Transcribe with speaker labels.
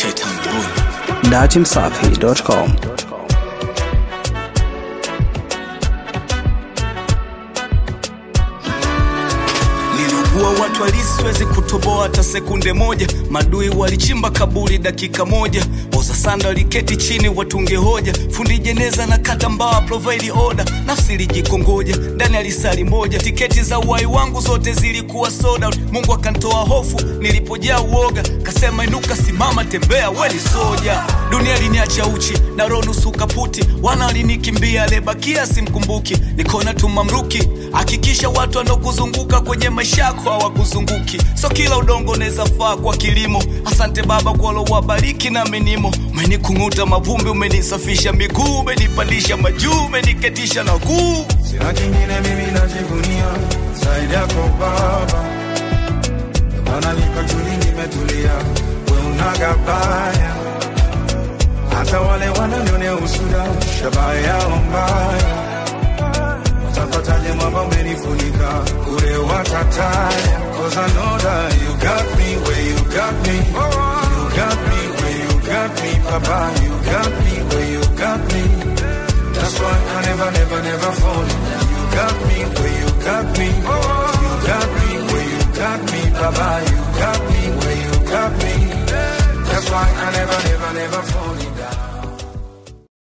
Speaker 1: datimsafi.com.
Speaker 2: Niliugua watu halisi, siwezi kutoboa hata sekunde moja. Madui walichimba kaburi dakika moja, oza sanda waliketi chini watunge hoja. Fundi jeneza na kata mbawa provide order, nafsi ilijikongoja ndani ya lisali moja. Tiketi za uhai wangu zote zilikuwa sold out. Mungu akantoa hofu nilipojaa uoga, kasema inuka, simama, tembea, we ni soja. Dunia liniacha uchi na roho nusu kaputi, wana walinikimbia, lebakia simkumbuki, nikona tu mamluki. Hakikisha watu wanaokuzunguka kwenye maisha yako hawakuzunguki, so kila udongo unaweza faa kwa kilimo. Asante Baba kwa lowabariki na menimo, umenikung'uta mavumbi, umenisafisha miguu, umenipandisha majuu, umeniketisha na kuu
Speaker 3: Sina kingine mimi najivunia zaidi yako Baba, maana niko tuli, nimetulia, we unaga baya. Hata wale wananionea usuda, shabaha yao mbaya, watapataje mwamba umenifunika, kule watataya. Cause I know that you got me where you got me, you got me where you got me, Papa, you got me where you got me. That's why I never, never, never fall. You got me where you got me. You got me where you got me, Baba. You got me where you got me. That's why I never, never, never fall.